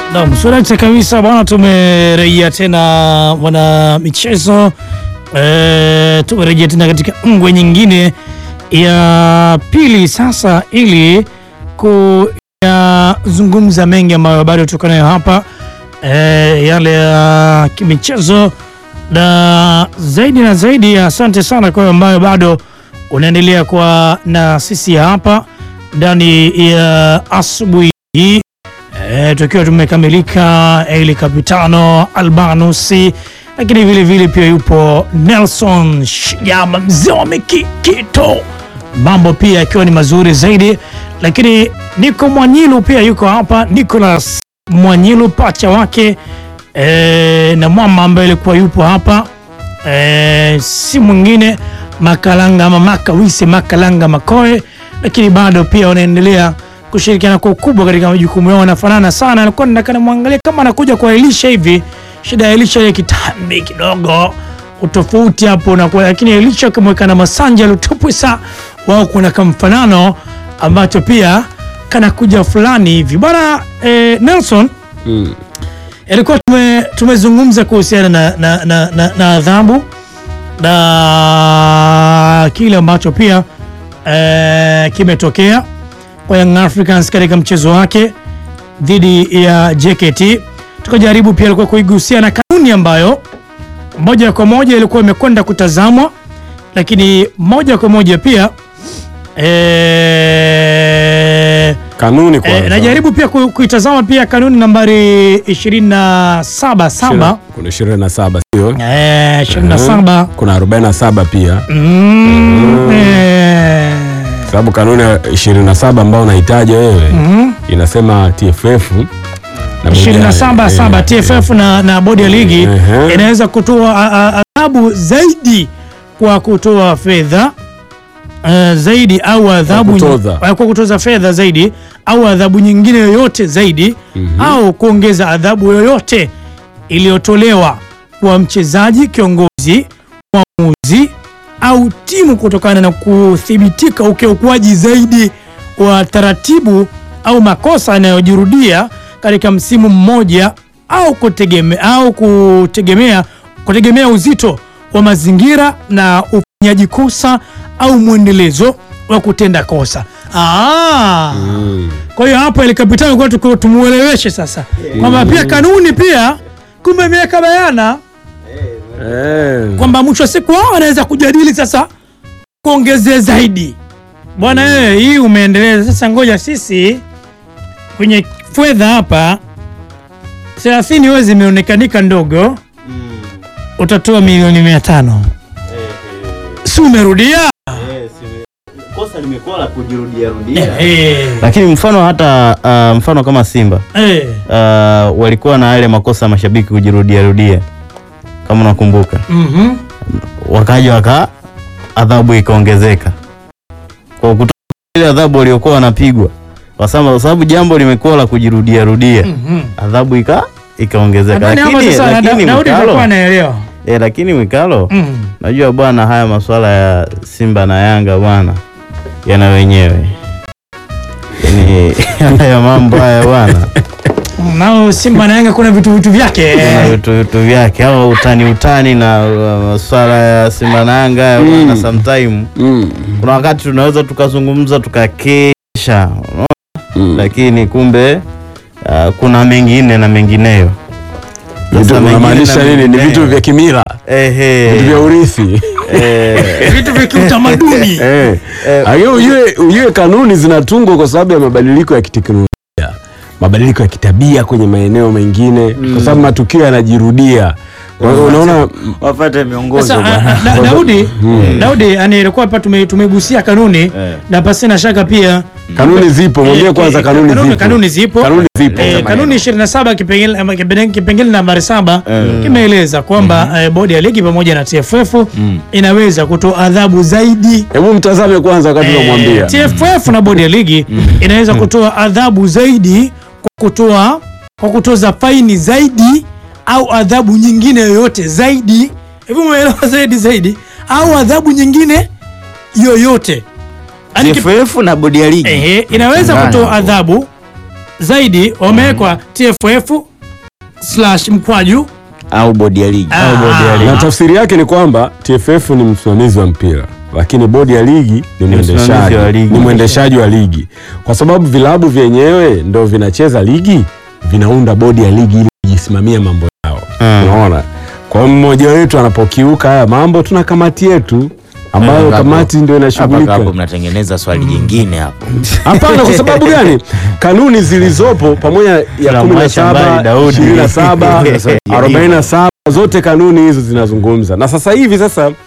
Naam, surati kabisa bwana, tumerejea tena bwana michezo e, tumerejea tena katika ngwe nyingine ya pili sasa, ili kuyazungumza mengi ambayo bado tuko nayo hapa e, yale ya kimichezo na zaidi na zaidi. Asante sana kwa ambayo bado unaendelea kwa na sisi hapa ndani ya asubuhi hii. E, tukiwa tumekamilika Eli Kapitano Albanusi, lakini vile vile pia yupo Nelson Shigama mzee wa Mikikito, mambo pia yakiwa ni mazuri zaidi, lakini Niko Mwanyilu pia yuko hapa, Nicholas Mwanyilu pacha wake e, na mwamba ambaye alikuwa yupo hapa e, si mwingine Makalanga ama Makawise Makalanga Makoe, lakini bado pia wanaendelea kushirikiana kwa ukubwa katika majukumu yao, wanafanana sana. Alikuwa nataka nimwangalie kama anakuja kwa Elisha hivi. Shida ya Elisha ile kitambi kidogo utofauti hapo na kwa, lakini Elisha akimweka na Masanja Lutupwisa wao kuna kamfanano ambacho pia kanakuja fulani hivi bwana. Eh, Nelson Mm. ilikuwa tume, tumezungumza kuhusiana na, na, na, na, na adhabu na kile ambacho pia eh, kimetokea kwa Young Africans katika mchezo wake dhidi ya JKT. Tukajaribu pia ilikuwa kuigusia na kanuni ambayo moja kwa moja ilikuwa imekwenda kutazamwa, lakini moja kwa moja pia eh, Kanuni kwanza. eh, najaribu pia ku- kuitazama pia kanuni nambari 27 saba Kuna 27 sio? eh, 27 Kuna 47 pia. mm, eh, Sababu kanuni ya 27 ambayo unahitaji wewe mm. inasema TFF na bodi ya- 27 saba eh, TFF na, na bodi ya ligi Ehe. inaweza kutoa a- a- adhabu zaidi kwa kutoa fedha eh, zaidi au adhabu Kwa kutoza. nyi- kwa kutoza fedha zaidi au adhabu nyingine yoyote zaidi Mhm. au kuongeza adhabu yoyote iliyotolewa kwa mchezaji, kiongozi, mwamuzi au timu kutokana na kuthibitika ukiukwaji zaidi wa taratibu au makosa yanayojirudia katika msimu mmoja au kutegeme, au kutegemea kutegemea uzito wa mazingira na ufanyaji kosa au mwendelezo wa kutenda kosa. Ah. Mm. Kwa hiyo hapo ile kapitani kwa tuko tumueleweshe sasa kwamba pia kanuni pia kumbe imeweka bayana Eh. kwamba mwisho wa siku wao wanaweza kujadili sasa kuongezea zaidi. Bwana wewe, hii umeendeleza sasa, ngoja sisi kwenye fedha hapa 30 wewe zimeonekanika ndogo, utatoa milioni mia tano si umerudia? kosa limekuwa la kujirudia rudia. Eh, Lakini mfano hata uh, mfano kama Simba eh, uh, walikuwa na yale makosa ya mashabiki kujirudia rudia, kama unakumbuka, mhm. wakaja waka adhabu ikaongezeka kwa kutoka ile adhabu waliokuwa wanapigwa, kwa sababu kwa sababu jambo limekuwa la kujirudia rudia, Mhm. adhabu ika ikaongezeka. Nadhani hapo Lakini sasa lakini Daudi atakuwa Mwikalo, anaelewa. eh, lakini Mwikalo Mm. Najua bwana, haya masuala ya Simba na Yanga bwana yana wenyewe, yaani haya mambo haya bwana Nao Simba na Yanga kuna vitu vitu vyake. kuna vitu vitu vyake, au utani utani na uh, masuala ya Simba na Yanga haya bwana, sometime Mm. kuna wakati tunaweza tukazungumza tukakesha, unaona? Mm. lakini kumbe uh, kuna mengine na mengineyo. Vitu Sasa mengine unamaanisha na nini? Ni mengineyo. vitu vya kimila, Ehe, vitu vya urithi. eh, Vitu vya kiutamaduni. Eh. Eh. Lakini ujue ujue kanuni zinatungwa kwa sababu ya mabadiliko ya kiteknolojia, mabadiliko ya kitabia kwenye maeneo mengine, kwa sababu matukio yanajirudia. Kwa hiyo unaona wapate miongozo Sasa bwana. a- a- Da- Daudi, Daudi yani ilikuwa hapa tume- tumegusia kanuni Eh. na pasina shaka pia kanuni zipo, mwambie eh, kwanza eh, kanuni zipo. kanuni zipo. Kanuni zipo. Eh, kanuni 27 kipengele ama kipengele kipengele nambari saba kimeeleza kwamba eh, bodi ya ligi pamoja na TFF inaweza kutoa adhabu zaidi Hebu mtazame kwanza wakati Eh, unamwambia. TFF na bodi ya ligi inaweza kutoa adhabu zaidi kwa kutoa kwa kutoza faini zaidi au adhabu nyingine yoyote zaidi. Hivi umeelewa zaidi zaidi au adhabu nyingine yoyote Yaani kip- TFF na bodi ya ligi ehe, inaweza Changanya kutoa hapo. adhabu zaidi wamewekwa TFF slash mkwaju au bodi ya ligi Ah, bodi ya ligi. na tafsiri yake ni kwamba TFF ni msimamizi wa mpira lakini bodi ya ligi ni msimamizi mwendeshaji wa ligi. ni mwendeshaji wa ligi kwa sababu vilabu vyenyewe ndo vinacheza ligi vinaunda bodi ya ligi ili kujisimamia mambo yao Mm. unaona kwa hiyo mmoja wetu anapokiuka haya mambo tuna kamati yetu ambayo Hapo- kamati ndio hapa inashughulika hapo mnatengeneza swali jingine hapo Hapana, kwa sababu gani? Kanuni zilizopo pamoja ya Tunamwacha 17, mbali Daudi. 27, 47 zote kanuni hizo zinazungumza. Na sasa hivi sasa uh,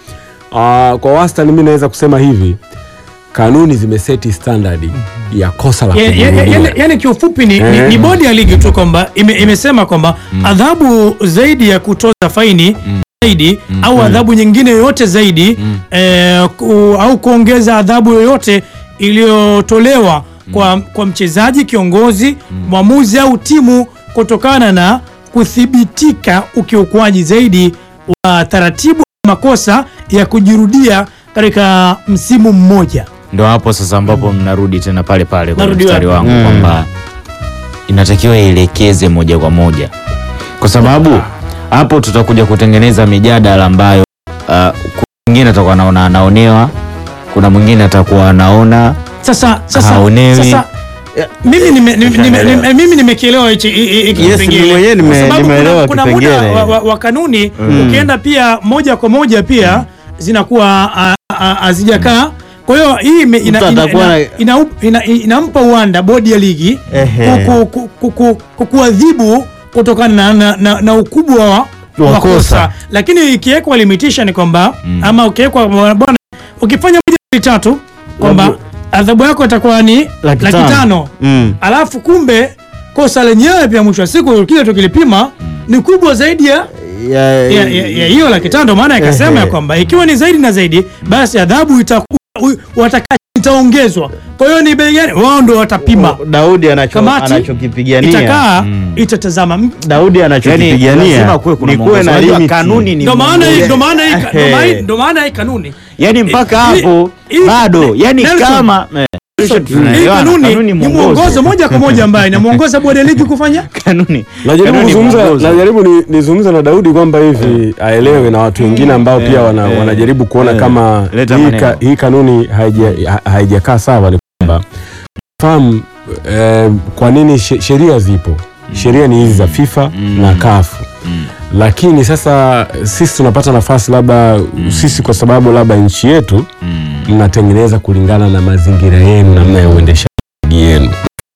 kwa wastani mimi naweza kusema hivi kanuni zimeseti standard ya kosa la Ya- ya- ya- kujirudia. yani, yani kiufupi ni, ni, Eh. ni bodi ya ligi tu kwamba ime, imesema kwamba adhabu zaidi ya kutoza faini zaidi au adhabu nyingine yoyote zaidi eh, ku, au kuongeza adhabu yoyote iliyotolewa kwa, kwa mchezaji kiongozi mwamuzi au timu kutokana na kuthibitika ukiukwaji zaidi wa taratibu makosa ya kujirudia katika msimu mmoja ndo hapo sasa ambapo mnarudi tena pale pale kwenye Narudi mstari wapi? wangu kwamba inatakiwa ielekeze moja kwa moja kwa sababu hapo tutakuja kutengeneza mijadala ambayo uh, kuna mwingine atakuwa anaona anaonewa kuna mwingine atakuwa anaona sasa sasa, Haonewi. sasa eh, mimi nime- nime- nime- nime- mimi nimekielewa hichi hi- hi- hiki Yes, kipengele. mimi mwenyewe nime- Kwa sababu nimeelewa kuna, kuna muda kipengele. wa, wa, wa kanuni ukienda pia moja kwa moja pia zinakuwa ah, ah, hazijakaa kwa hiyo hii ime- ina- Mtu ina- atakuwa ina- na- ina- ina- inampa uwanda bodi ya ligi Ehe. ku- ku- ku- ku- ku- kuadhibu kutokana na, na, na, na ukubwa wa Wa wa kosa. kosa lakini ikiwekwa limitation kwamba ama ukiwekwa bwana ukifanya moja mbili tatu kwamba Labu- adhabu yako itakuwa ni Laki laki tano. tano Mm. alafu kumbe kosa lenyewe pia mwisho wa siku kile tukilipima ni kubwa zaidi ya Ya- ya- ya- ya hiyo laki tano ndio maana ikasema Ehe. ya kwamba ikiwa ni zaidi na zaidi basi adhabu itaku- u- wataka itaongezwa kwa hiyo ni bei gani wao ndio watapima Daudi anacho kamati anachokipigania itakaa itatazama Daudi yani anachokipigania lazima kuwe kuna ni kuwe mwongozo. na Unajua limit. kanuni ni ndio maana hii- mwongozo. ndio maana hii- ndio maana hii- Ehe. ndio maana hii kanuni yani mpaka Hii- hapo hii- bado yani Nelson, kama eh, Nelson, hii tunaelewana, kanuni kanuni ni mwongozo. mwongozo moja kwa moja ambaye inamwongoza bodi ya ligi kufanya kanuni Najaribu kanuni kuzungumza mwongozo. najaribu ni- nizungumze na Daudi kwamba hivi aelewe na watu wengine ambao pia wana, eh, wanajaribu kuona eh, kama leta hii, maneno. ka, hii kanuni haija- ha- haijakaa sawa. Ni kwamba fahamu eh, kwa nini she- sheria zipo, sheria ni hizi za FIFA na kafu lakini sasa sisi tunapata nafasi labda sisi kwa sababu labda nchi yetu mnatengeneza kulingana na mazingira yenu namna ya uendeshaji ligi yenu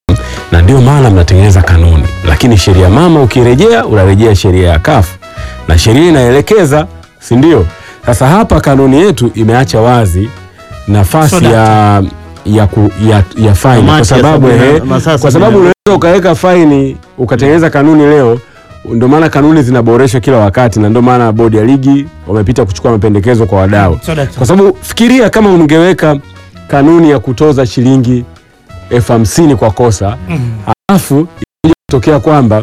na ndio maana mnatengeneza kanuni, lakini sheria mama ukirejea unarejea sheria ya kafu na sheria inaelekeza, si ndio? Sasa hapa kanuni yetu imeacha wazi nafasi So that- ya ya, ku, ya, ya faini kwa Kamati ya sababu sabini na- ehe, masaa kwa sabini sababu na- unaweza ukaweka faini ukatengeneza kanuni leo. Ndio maana kanuni zinaboreshwa kila wakati, na ndio maana bodi ya ligi wamepita kuchukua mapendekezo kwa wadau So that- kwa sababu fikiria kama ungeweka kanuni ya kutoza shilingi elfu hamsini kwa kosa alafu inakuja kutokea kwamba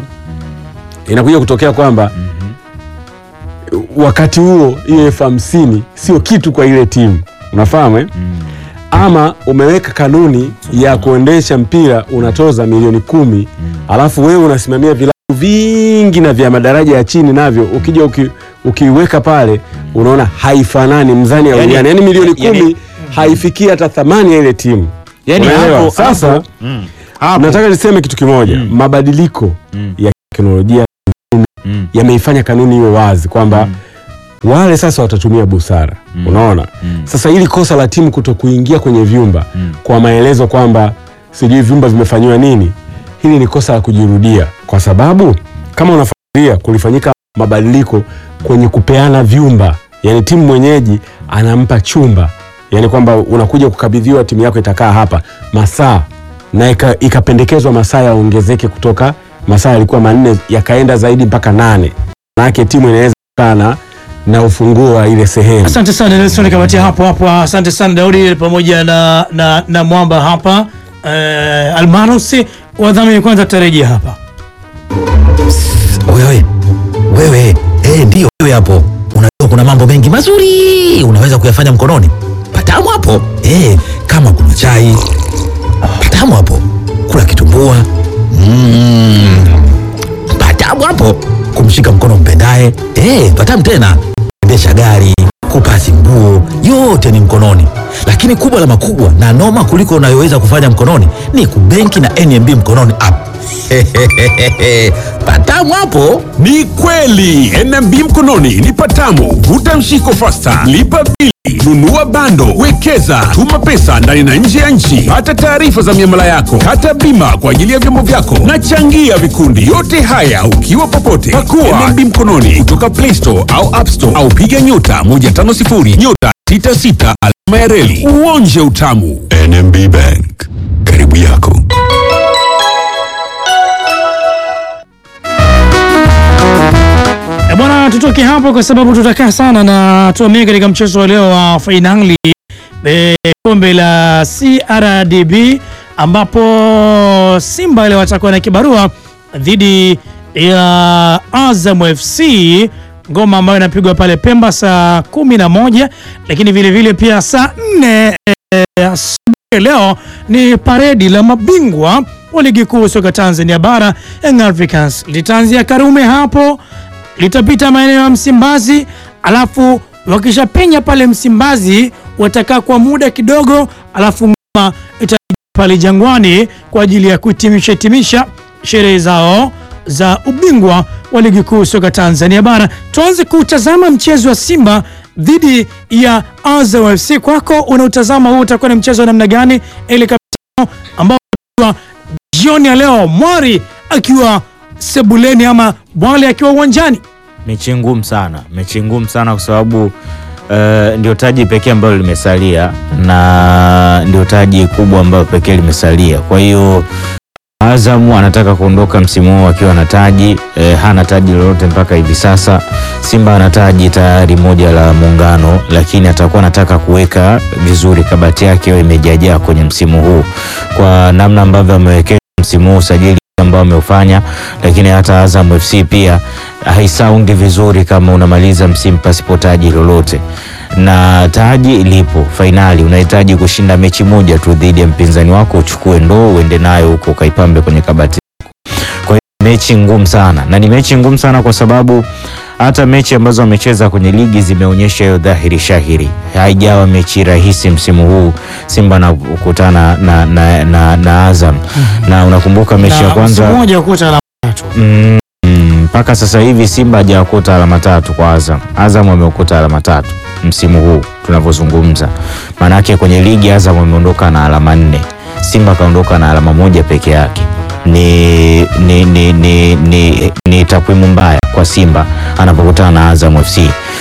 inakuja kutokea kwamba wakati huo hiyo elfu hamsini sio kitu kwa ile timu unafahamu eh? ama umeweka kanuni ya kuendesha mpira unatoza milioni kumi alafu wewe unasimamia vilabu vingi na vya madaraja ya chini navyo ukija uki, ukiweka pale unaona haifanani mzani ya Yani- yani, yani milioni yani- kumi haifikii hata thamani ya ile timu Yani Unaelewa? hapo- sasa hapo- hapo. nataka niseme kitu kimoja Mm. mabadiliko Mm. ya teknolojia Mm. yameifanya kanuni iwe wazi kwamba wale sasa watatumia busara unaona Mm. sasa ili kosa la timu kuto kuingia kwenye vyumba Mm. kwa maelezo kwamba sijui vyumba vimefanyiwa nini hili ni kosa la kujirudia kwa sababu kama unafikiria kulifanyika mabadiliko kwenye kupeana vyumba yani timu mwenyeji anampa chumba yani kwamba unakuja kukabidhiwa timu yako itakaa hapa masaa na ika- ikapendekezwa masaa yaongezeke kutoka masaa yalikuwa manne yakaenda zaidi mpaka nane manake timu inaweza kukaa na na ufunguo wa ile sehemu Asante sana Nelson Kamatia hapo hapo. Asante sana Daudi pamoja na, na, na Mwamba hapa eh, Almanos wadhamini kwanza tutarejea hapa. Wewe wewe, eh, ndio wewe hapo. Unajua kuna mambo mengi mazuri unaweza kuyafanya mkononi. Patamu hapo eh, kama kuna chai patamu hapo, kula kitumbua Mm. Patamu hapo kumshika mkono mpendaye. Eh, patamu tena. Endesha gari, kupasi nguo, yote ni mkononi. Lakini kubwa la makubwa na noma kuliko unayoweza kufanya mkononi ni kubenki na NMB mkononi app. Patamu hapo. Ni kweli NMB mkononi ni patamu. Vuta mshiko fasta, lipa bili, nunua bando, wekeza, tuma pesa ndani na nje ya nchi, pata taarifa za miamala yako, kata bima kwa ajili ya vyombo vyako na changia vikundi. Yote haya ukiwa popote, pakua NMB mkononi kutoka Play Store au App Store au piga nyota 150 nyota 66 alama ya reli uonje utamu. NMB Bank, karibu yako. E bwana, tutoke hapo kwa sababu tutakaa sana na tuamie katika mchezo wa leo wa fainali e, kombe la CRDB ambapo Simba leo watakuwa na kibarua dhidi ya Azam FC, ngoma ambayo inapigwa pale Pemba saa kumi na moja, lakini vilevile vile pia saa nne e, asubuhi leo ni paredi la mabingwa wa ligi kuu soka Tanzania bara Young Africans litaanzia Karume hapo litapita maeneo ya Msimbazi, alafu wakishapenya pale Msimbazi watakaa kwa muda kidogo, alafu ngoma ita pale Jangwani kwa ajili ya kuhitimisha hitimisha sherehe zao za ubingwa wa ligi kuu soka Tanzania bara. Tuanze kutazama mchezo wa Simba dhidi ya Azam FC. Kwako unautazama huu utakuwa ni mchezo wa namna gani? Ile kapitano ambao jioni ya leo Mwari akiwa sebuleni ama Bwale akiwa uwanjani. mechi ngumu sana, mechi ngumu sana kwa sababu uh, ndio taji pekee ambalo limesalia na ndio taji kubwa ambayo pekee limesalia. Kwa hiyo Azam anataka kuondoka msimu huu akiwa na taji eh, hana taji lolote mpaka hivi sasa. Simba ana taji tayari moja la muungano, lakini atakuwa anataka kuweka vizuri kabati yake iwe imejajaa kwenye msimu huu kwa namna ambavyo amewekeza msimu huu usajili ambao ameufanya, lakini hata Azam FC pia haisaundi vizuri kama unamaliza msimu pasipo taji lolote, na taji lipo fainali. Unahitaji kushinda mechi moja tu dhidi ya mpinzani wako, uchukue ndoo uende nayo huko ukaipambe kwenye kabati. Kwa hiyo mechi ngumu sana, na ni mechi ngumu sana kwa sababu hata mechi ambazo wamecheza kwenye ligi zimeonyesha hiyo dhahiri shahiri. Haijawa mechi rahisi msimu huu Simba na kukutana na, na, na, na Azam na unakumbuka mechi ya Na kwanza msimu mmoja ukuta alama tatu. Mm, mm, mpaka sasa hivi Simba hajaokota alama tatu kwa Azam. Azam ameokota alama tatu msimu huu tunavyozungumza. Maanake kwenye ligi Azam ameondoka na alama nne, Simba kaondoka na alama moja peke yake. Ni, ni, ni, ni, ni, ni takwimu mbaya kwa Simba anapokutana na Azam FC.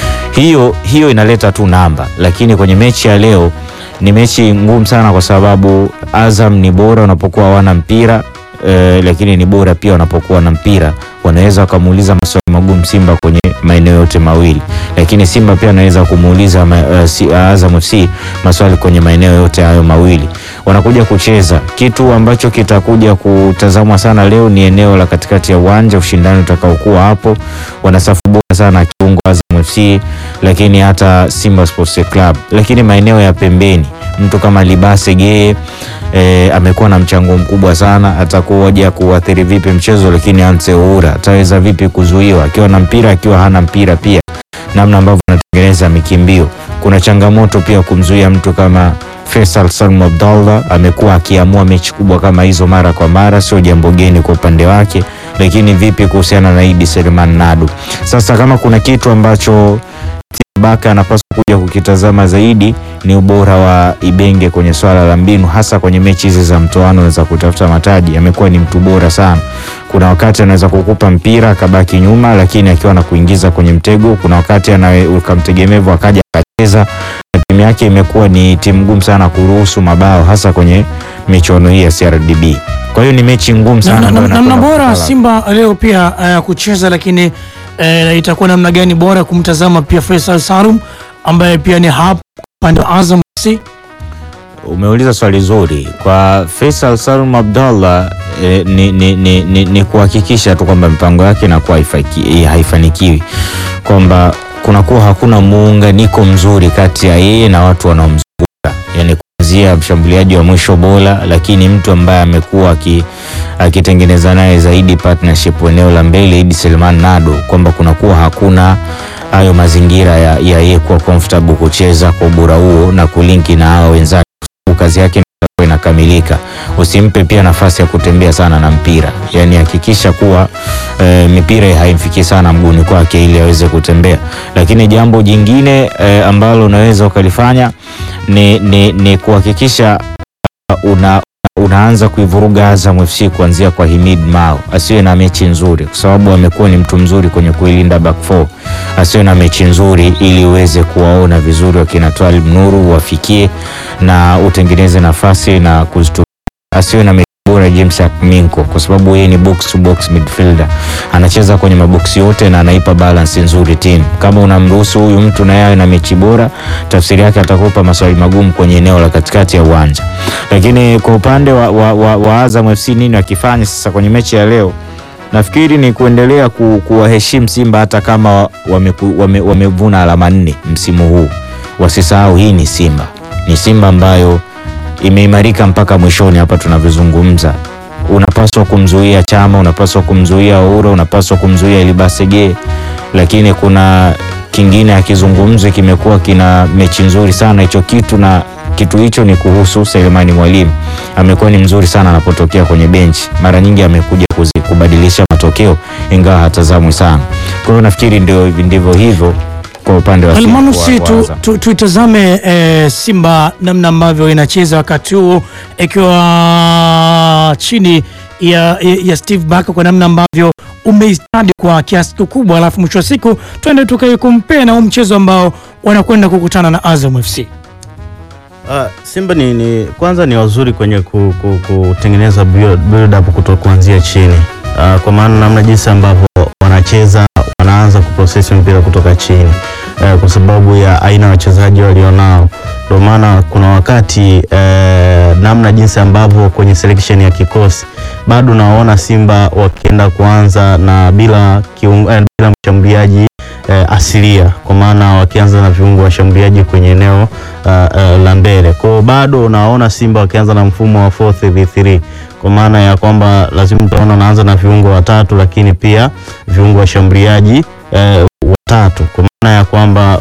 Hiyo, hiyo inaleta tu namba, lakini kwenye mechi ya leo ni mechi ngumu sana kwa sababu Azam ni bora unapokuwa hawana mpira eh, lakini ni bora pia wanapokuwa na mpira, wanaweza wakamuuliza maswali magumu Simba kwenye maeneo yote mawili, lakini Simba pia anaweza kumuuliza ma, uh, si, uh, Azam FC maswali kwenye maeneo yote hayo mawili. Wanakuja kucheza kitu ambacho kitakuja kutazamwa sana leo ni eneo la katikati ya uwanja, ushindani utakaokuwa hapo. Wana safu bora sana kiungo Azam FC, lakini hata Simba Sports Club, lakini maeneo ya pembeni mtu kama Libase Geye e, amekuwa na mchango mkubwa sana. Atakuja kuathiri vipi mchezo, lakini Anse Oura ataweza vipi kuzuiwa akiwa na mpira, akiwa hana mpira pia, namna ambavyo anatengeneza mikimbio. Kuna changamoto pia kumzuia mtu kama Faisal Salum Abdallah, amekuwa akiamua mechi kubwa kama hizo mara kwa mara, sio jambo geni kwa upande wake. Lakini vipi kuhusiana na Idi Selman Nadu? Sasa kama kuna kitu ambacho Baka anapaswa kuja kukitazama zaidi ni ubora wa Ibenge kwenye swala la mbinu, hasa kwenye mechi hizi za mtoano za kutafuta mataji. Amekuwa ni mtu bora sana. Kuna wakati anaweza kukupa mpira akabaki nyuma, lakini akiwa na kuingiza kwenye mtego. Kuna wakati anawe ukamtegemevu akaja akacheza, na timu yake imekuwa ni timu ngumu sana kuruhusu mabao, hasa kwenye michuano hii ya CRDB. Kwa hiyo ni mechi ngumu sana Na- na- ambayo na- namna inakwenda bora kutala. Simba leo pia uh, kucheza, lakini uh, itakuwa namna gani bora kumtazama pia Faisal Salum ambaye pia ni hapa upande wa Azam FC. Umeuliza swali zuri kwa Faisal Salum Abdallah eh, ni, ni, ni, ni, ni kuhakikisha tu kwamba mipango yake inakuwa haifaki- eh, haifanikiwi, kwamba kunakuwa hakuna muunganiko mzuri kati ya yeye na watu wanaomzunguka, yani kuanzia tunamzungumzia mshambuliaji wa mwisho bora, lakini mtu ambaye amekuwa aki- akitengeneza naye zaidi partnership eneo la mbele, Idi Selman Nado, kwamba kunakuwa hakuna hayo mazingira ya ya yeye kuwa comfortable kucheza kwa ubora huo na kulinki na hao wenzake, kwa sababu kazi yake itakuwa inakamilika. Usimpe pia nafasi ya kutembea sana na mpira, yani hakikisha kuwa e, mipira haimfikii sana mguuni kwake ili aweze kutembea. Lakini jambo jingine e, ambalo unaweza ukalifanya ni, ni, ni kuhakikisha uh, una unaanza kuivuruga Azam FC kuanzia kwa Himid Mao, asiwe na mechi nzuri, kwa sababu amekuwa ni mtu mzuri kwenye kuilinda back four. Asiwe na mechi nzuri ili uweze kuwaona vizuri wakina Twalib Nuru wafikie na utengeneze nafasi na kuzitumia. Asiwe na mechi bora James Akminko, kwa sababu yeye ni box to box midfielder, anacheza kwenye maboksi yote na anaipa balance nzuri timu. Kama unamruhusu huyu mtu na yeye awe na mechi bora, tafsiri yake atakupa maswali magumu kwenye eneo la katikati ya uwanja. Lakini kwa upande wa, wa, wa, wa Azam FC nini wakifanya sasa kwenye mechi ya leo? Nafikiri ni kuendelea ku, kuwaheshimu Simba hata kama wameku- wame- wamevuna alama nne msimu huu. Wasisahau hii ni Simba, ni Simba ambayo imeimarika mpaka mwishoni hapa tunavyozungumza. Unapaswa kumzuia Chama, unapaswa kumzuia Ouro, unapaswa kumzuia Elibasege, lakini kuna kingine akizungumzwa kimekuwa kina mechi nzuri sana hicho kitu, na kitu hicho ni kuhusu Selemani Mwalimu. Amekuwa ni mzuri sana anapotokea kwenye benchi, mara nyingi amekuja kuzi- kubadilisha matokeo, ingawa hatazamwi sana. Kwa hiyo nafikiri ndio ndivyo hivyo kwa upande wa Simba Almanusi wa- wa tu, Azam. tu, tuitazame eh, Simba namna ambavyo inacheza wakati huu ikiwa chini ya, ya, ya Steve Barker kwa namna ambavyo umeistadi kwa kiasi kikubwa, alafu mwisho wa siku twende tukaikumpea na huu mchezo ambao wanakwenda kukutana na Azam FC. Uh, Simba ni, ni kwanza ni wazuri kwenye ku, ku, kutengeneza build, build up kutoka kuanzia chini uh, kwa maana namna jinsi ambavyo wanacheza wanaanza kuprocess mpira kutoka chini uh, kwa sababu ya aina ya wachezaji walionao. Ndio maana kuna wakati uh, namna jinsi ambavyo kwenye selection ya kikosi bado nawaona Simba wakienda kuanza na bila, kiungo, eh, bila mshambuliaji eh, asilia kwa maana wakianza na viungo washambuliaji kwenye eneo uh, uh, la mbele. Kwa hiyo bado unaona Simba wakianza na mfumo wa 4-3-3 kwa maana ya kwamba lazima utaona unaanza na viungo watatu, lakini pia viungo washambuliaji eh, watatu kwa maana ya kwamba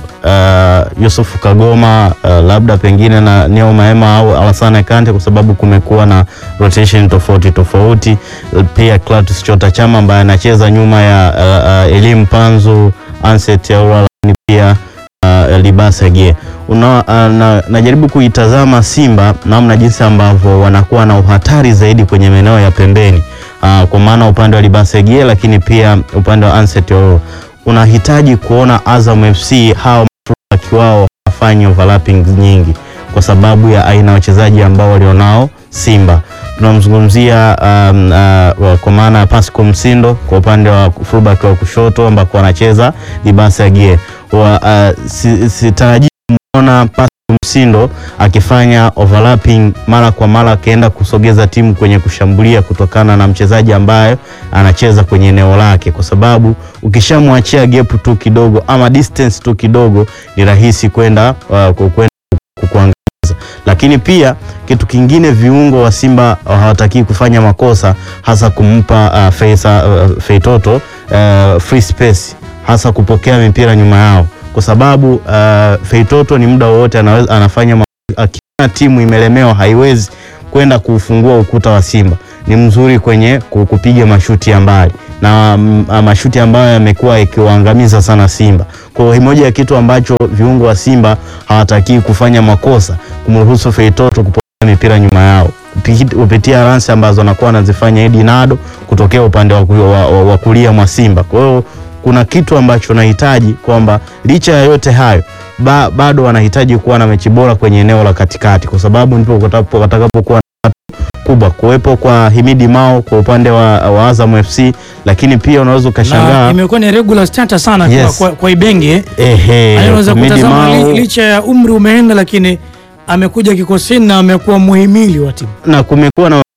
uh, Yusuf Kagoma uh, labda pengine na Neo Maema au Alassane Kante kwa sababu kumekuwa na rotation tofauti tofauti. Pia Clatous Chota Chama ambaye anacheza nyuma ya uh, uh, Elim Panzu, Anset Yaura, lakini pia uh, Libasa Gie. Una, uh, na, najaribu kuitazama Simba namna jinsi ambavyo wanakuwa na uhatari zaidi kwenye maeneo ya pembeni uh, kwa maana upande wa Libasa Gie, lakini pia upande wa Anset Yaura unahitaji kuona Azam FC hao mafulaki wao hawafanyi overlapping nyingi kwa sababu ya aina ya wachezaji ambao walionao Simba. Tunamzungumzia um, uh, kwa maana ya Pascal Msindo kwa upande wa fullback wa kushoto ambako anacheza Libasa Gie. Wa, uh, si, sitarajii kumwona Pascal Msindo akifanya overlapping mara kwa mara akienda kusogeza timu kwenye kushambulia kutokana na mchezaji ambaye anacheza kwenye eneo lake, kwa sababu ukishamwachia gap tu kidogo ama distance tu kidogo ni rahisi kwenda uh, kwenda kukuangamiza. Lakini pia kitu kingine, viungo wa Simba hawataki kufanya makosa, hasa kumpa uh, Feisa, uh, Feitoto uh, free space, hasa kupokea mipira nyuma yao kwa sababu uh, Feitoto ni muda wowote anaweza anafanya ma- akiona timu imelemewa haiwezi kwenda kufungua ukuta wa Simba. Ni mzuri kwenye ku- kupiga mashuti ya mbali na mm, ah, mashuti ambayo yamekuwa ikiwaangamiza sana Simba. Kwa hiyo moja ya kitu ambacho viungo wa Simba hawatakii kufanya makosa, kumruhusu Feitoto kupokea mipira nyuma yao Kupi- kupitia ransi ambazo anakuwa anazifanya Edi Nado kutokea upande wa, ku- wa, wa, wa kulia mwa Simba. Kwa hiyo kuna kitu ambacho nahitaji kwamba licha ya yote hayo ba, bado wanahitaji kuwa na mechi bora kwenye eneo la katikati, kwa sababu ndipo watakapo- watakapokuwa na watu kubwa kuwepo kwa Himidi Mao kwa upande wa, wa Azam FC, lakini pia unaweza Na ukashangaa imekuwa ni regular starter sana Yes. kwa, kwa, kwa Ibenge eh. ehe, Unaweza Himidi kutazama Mao li, licha ya umri umeenda, lakini amekuja kikosini na amekuwa muhimili wa timu. na kumekuwa na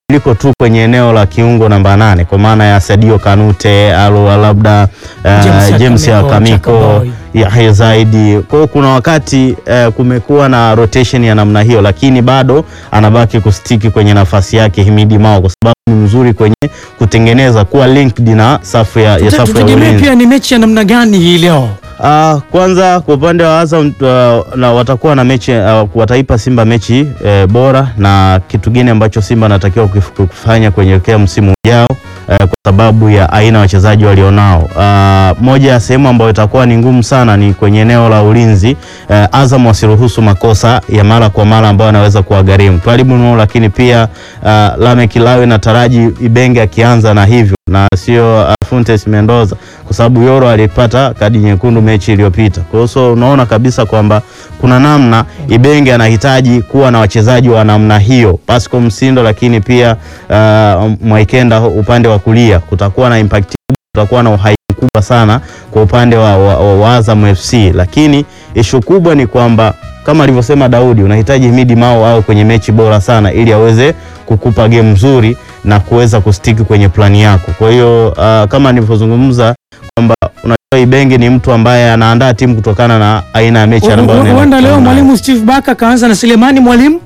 mabadiliko tu kwenye eneo la kiungo namba nane kwa maana ya Sadio Kanute au labda uh, James James Akamiko, Akamiko Chakaboy. Yahya Zaidi. Kwa hiyo kuna wakati eh, kumekuwa na rotation ya namna hiyo, lakini bado anabaki kustiki kwenye nafasi yake Himidi Mao kwa sababu ni mzuri kwenye kutengeneza kuwa linked na safu ya, ya safu ya tutegemee ulinzi. pia ni mechi ya namna gani hii leo Ah, kwanza kwa upande wa Azam uh, na watakuwa na mechi uh, wataipa Simba mechi eh, bora na kitu gine ambacho Simba anatakiwa kuf- kufanya kuelekea msimu ujao eh, kwa sababu ya aina ya wachezaji walionao. Ah, moja ya sehemu ambayo itakuwa ni ngumu sana ni kwenye eneo la ulinzi. Eh, Azam wasiruhusu makosa ya mara kwa mara ambayo anaweza kuwagharimu Twalibu Nuhu, lakini pia uh, Lame Kilawe na Taraji Ibenge akianza na hivyo na sio uh, Fontes Mendoza kwa sababu Yoro alipata kadi nyekundu mechi iliyopita. Kwa hiyo so unaona kabisa kwamba kuna namna Ibenge anahitaji kuwa na wachezaji wa namna hiyo, Pascal Msindo, lakini pia uh, Mwaikenda upande wa kulia, kutakuwa na impact kubwa, kutakuwa na uhai mkubwa sana kwa upande wa, wa, wa, wa Azam FC, lakini ishu kubwa ni kwamba kama alivyosema Daudi, unahitaji Himidi Mao au kwenye mechi bora sana ili aweze kukupa game nzuri na kuweza kustiki kwenye plani yako. Kwa hiyo uh, kama nilivyozungumza kwamba unajua Ibenge ni mtu ambaye anaandaa timu kutokana na aina ya mechi ambayo anaenda huenda leo kukutana nayo. mwalimu Steve Baka kaanza na Selemani mwalimu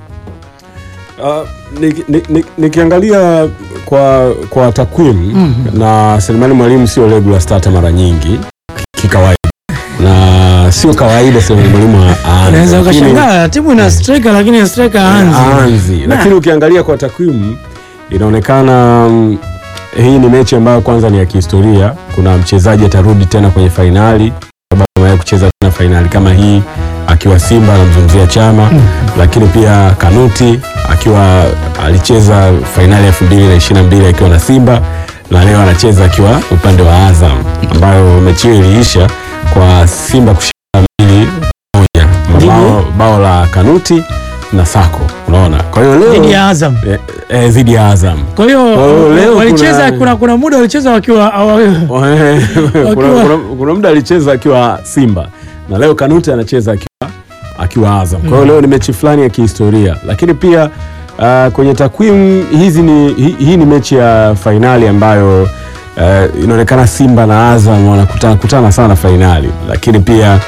Uh, niki- ni- ni- nikiangalia kwa kwa takwimu na Selemani Mwalimu sio regular starter mara nyingi kikawaida, na sio kawaida Selemani Mwalimu aanze, unaweza lakini- ukashangaa timu ina striker lakini striker haanzi aanzi lakini ukiangalia kwa takwimu inaonekana mm, hii ni mechi ambayo kwanza ni ya kihistoria. Kuna mchezaji atarudi tena kwenye fainali sababu amewahi kucheza tena fainali kama hii akiwa Simba, anamzungumzia Chama lakini pia Kanuti akiwa alicheza fainali elfu mbili na ishirini na mbili akiwa na Simba na leo anacheza akiwa upande wa Azam ambayo mechi hiyo iliisha kwa Simba kushinda mbili moja bao, bao la Kanuti na Sako, unaona. Kwa hiyo leo dhidi ya Azam. eh, eh, dhidi ya Azam Kwa hiyo Kwa hiyo leo walicheza kuna- kuna, kuna muda walicheza wakiwa awa- kuna, kuna, kuna muda alicheza akiwa Simba na leo Kanute anacheza akiwa, akiwa Azam. Kwa hiyo leo ni mechi fulani ya kihistoria, lakini pia uh, kwenye takwimu hizi ni hii, hii ni mechi ya fainali ambayo uh, inaonekana Simba na Azam wanakutana kutana sana fainali, lakini pia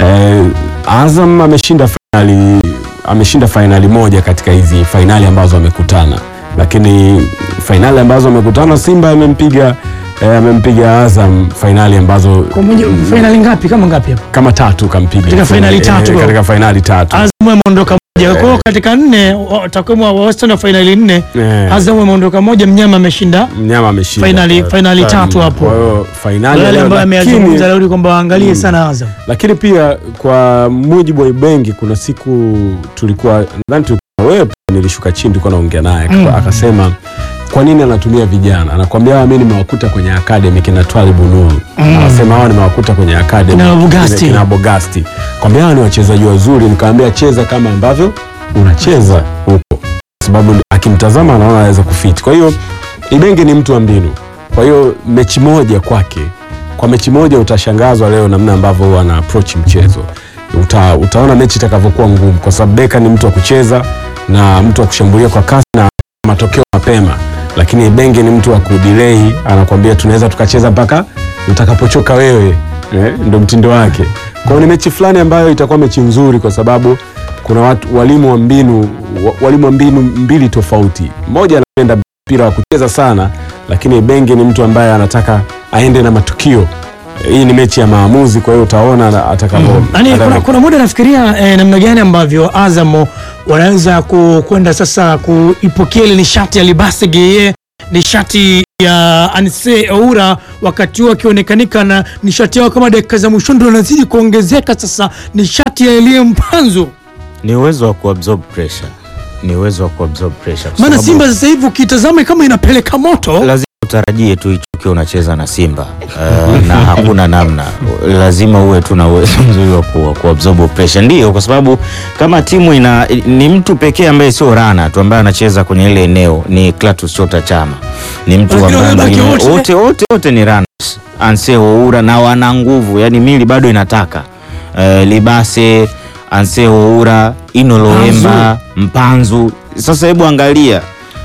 uh, Azam ameshinda fainali ameshinda fainali moja katika hizi fainali ambazo wamekutana, lakini fainali ambazo wamekutana Simba amempiga eh, amempiga Azam fainali ambazo kwa moja fainali ngapi kama ngapi hapo? kama tatu kampiga Katika fainali Eh, tatu. katika fainali tatu Azam ameondoka moja. Kwa hiyo katika nne wa- takwimu wa wastani wa fainali nne Eh. Azam ameondoka moja, mnyama ameshinda mnyama ameshinda Fainali- Kwa- fainali kwa- tatu hapo. Kwa hiyo fainali ya wale leo, ambao ameyazungumza lakini, Daudi kwamba waangalie sana Azam. lakini pia kwa mujibu wa Ibengi, kuna siku tulikuwa nadhani tulikuwa wewe pia, nilishuka chini, tulikuwa naongea naye Mm. akasema kwa nini anatumia vijana, anakwambia hawa mimi nimewakuta kwenye academy kina Twalibu Nuru anasema hawa nimewakuta kwenye academy Kina Bogasti. kina Bogasti, kwambia hawa ni wachezaji wazuri, nikamwambia cheza kama ambavyo unacheza huko, kwa sababu akimtazama anaona anaweza kufiti. Kwa hiyo Ibenge ni mtu wa mbinu, kwa hiyo mechi moja kwake, kwa mechi moja utashangazwa leo namna ambavyo huwa ana approach mchezo. Uta, utaona mechi itakavyokuwa ngumu, kwa sababu Beka ni mtu wa kucheza na mtu wa kushambulia kwa kasi na matokeo mapema, lakini Ibenge ni mtu wa kudelay, anakwambia tunaweza tukacheza mpaka utakapochoka wewe eh, ndo mtindo wake. Kwa hiyo ni mechi fulani ambayo itakuwa mechi nzuri, kwa sababu kuna watu walimu wa mbinu wa- walimu wa mbinu mbili tofauti. Mmoja anapenda mpira wa kucheza sana, lakini Benge ni mtu ambaye anataka aende na matukio. Hii ni mechi ya maamuzi, kwa hiyo utaona na- atakavyo. Yaani kuna, atakavyo- kuna muda nafikiria eh, namna gani ambavyo Azam wanaweza ku- kwenda sasa kuipokea ile nishati ya Libase Geye, nishati ya Anse Oura, wakati huo akionekanika na nishati yao kama dakika za mwisho ndio wanazidi kuongezeka sasa, nishati ya Elie Mpanzu. Ni uwezo wa kuabsorb pressure, ni uwezo wa kuabsorb pressure, kwa Maana sababu Simba sasa hivi ukitazama kama inapeleka moto. lazima utarajie tu ichuke unacheza na Simba uh, na hakuna namna, lazima uwe tu na uwezo mzuri wa ku- wa kuabsorb pressure. Ndio, kwa sababu kama timu ina ni mtu pekee ambaye sio rana tu ambaye anacheza kwenye ile eneo ni Clatous Chota Chama, ni mtu Lakini ambaye wamebaki wote. wote wote wote ni runners, Anse Oura na wana nguvu, yani mili bado inataka uh, Libase, Anse Oura, Ino Loemba, Mpanzu. Sasa hebu angalia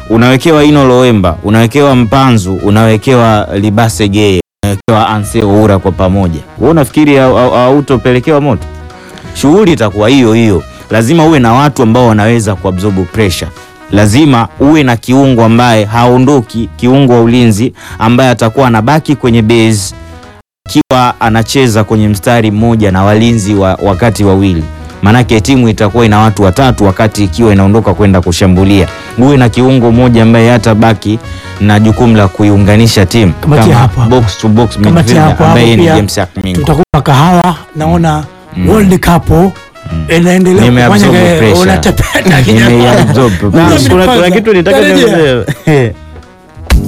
unawekewa Ino Loemba, unawekewa Mpanzu, unawekewa Libase Geye, unawekewa Anse Oura kwa pamoja, wewe unafikiri hau- hau- hautopelekewa moto? Shughuli itakuwa hiyo hiyo. Lazima uwe na watu ambao wanaweza kuabsorb pressure. Lazima uwe na kiungo ambaye haondoki, kiungo wa ulinzi ambaye atakuwa anabaki kwenye base akiwa anacheza kwenye mstari mmoja na walinzi wa wakati wawili. Maanake timu itakuwa ina watu watatu wakati ikiwa inaondoka kwenda kushambulia. Uwe na kiungo mmoja ambaye hata baki na jukumu la kuiunganisha timu Kamatia hapo hapo. box to box Kamatia midfielder hapo hapo ambaye ni pia. James Akmingo. tutakupa kahawa naona World Cup inaendelea Nimeabsorb kufanya pressure. unatepeta Nimeabsorb Na, pressure. kuna, kuna kitu nitaka Tarejea. niongezee.